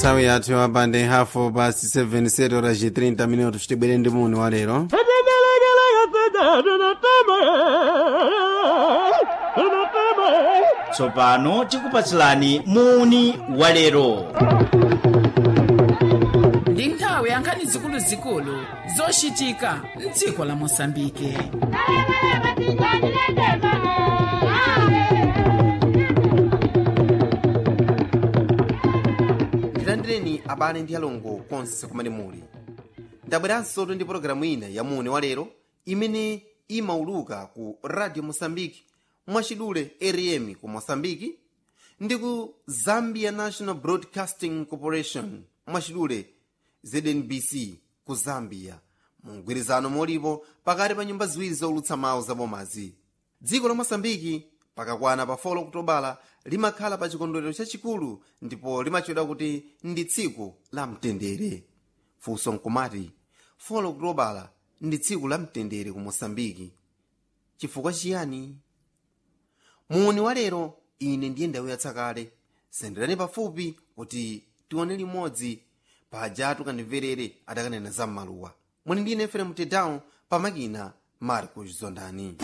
nthawi yathu yapande hafu pasi 7 seto la 30 minutos tibwere ndi muni wa lero tsopano tikupatsilani muni walero ndi nthawi yankhani zikuluzikulu zochitika mdziko la mosambike ndilandireni abale ndi alongo konse kumene muli ndabweranso ndi pologalamu ina ya muni wa lero imene imauluka ku radio mosambiki mwachidule rm ku mosambiki ndi ku zambia national broadcasting corporation mwachidule znbc ku zambia mugwirizano molipo pakati pa nyumba ziwiri zoulutsa mawu zabomazi dziko la mosambiki pakakwana pa 4 okutobala limakhala pa chikondwerero chachikulu ndipo limatchedwa kuti ndi tsiku la mtendere funso nkumati 4 okutobala ndi tsiku la mtendere ku mosambiki chifukwa chiyani muni wa lero ine ndiye ndawuyatsa kale senderani pafupi kuti tione limodzi paja tukandimverere adakanena za m'maluwa muni ndine efere mtedown pamakina marcos zondani